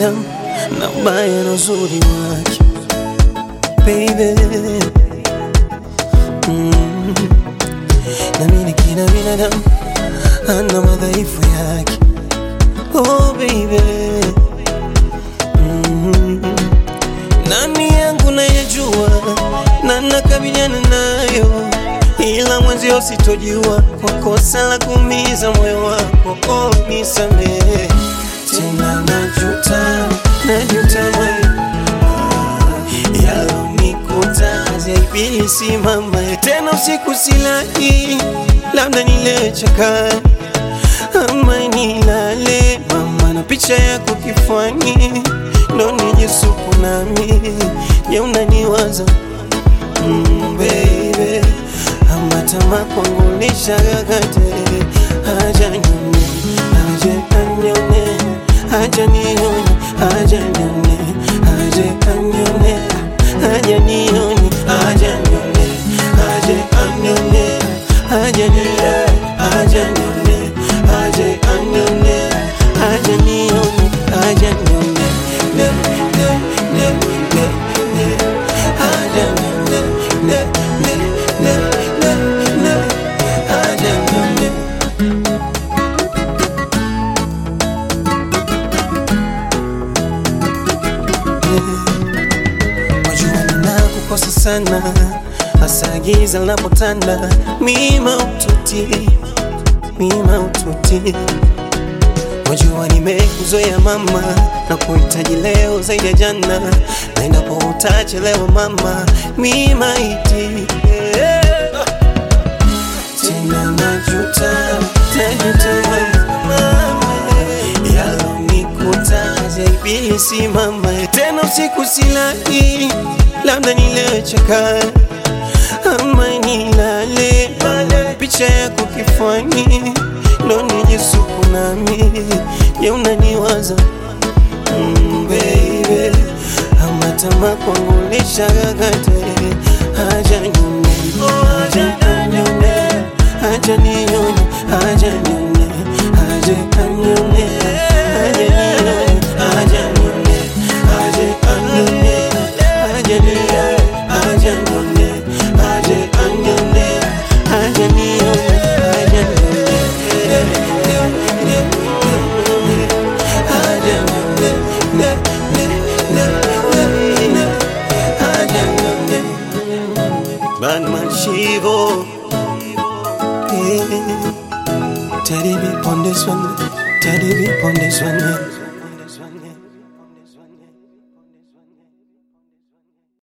binadamu na ubaya na uzuri wake baby mm. Namini kila binadamu ana madhaifu yake oh baby mm. Nani yangu nayejua na nakabiliana nayo, ila mwenzio sitojua kwa kosa la kuumiza moyo wako. Oh, nisamehe tena, najuta najuta moyo yalonikuta zaibili simama tena usiku silali, labda nilechaka ama nilale mama na picha yako kifuani ndo nijisuku nami je unaniwaza mm, baby ama tama kwangu nishagagate haja nione haja anione haja nione haja nione haja anione haja nione haja nione haja anione haja nione haja nione haja anione haja nione haja nione ne ne ne ne ne haja nione ne ne ne ne ne haja nione Wajua ninakukosa sana, hasa giza linapotanda, mima ututi, mima ututi. Wajua nimekuzoea mama, na kuhitaji leo zaidi ya jana, na endapo utachelewa mama, mima iti tena najuta, najuta mama, yalonikuta zaibili simama tena usiku silali, labda nilechaka ama nilale mama, picha yako kifuani ndo nijisuku nami, je unaniwaza mm, baby ama tama kwangu nishagagate haja nione haja nione haja nione haja nione haja nione haja nione haja nione haja nione haja nione haja nione haja nione haja nione haja nione haja nione ne ne ne ne ne haja nione Batman Shivo yeah. Teddy be on this one Teddy be on this one yeah.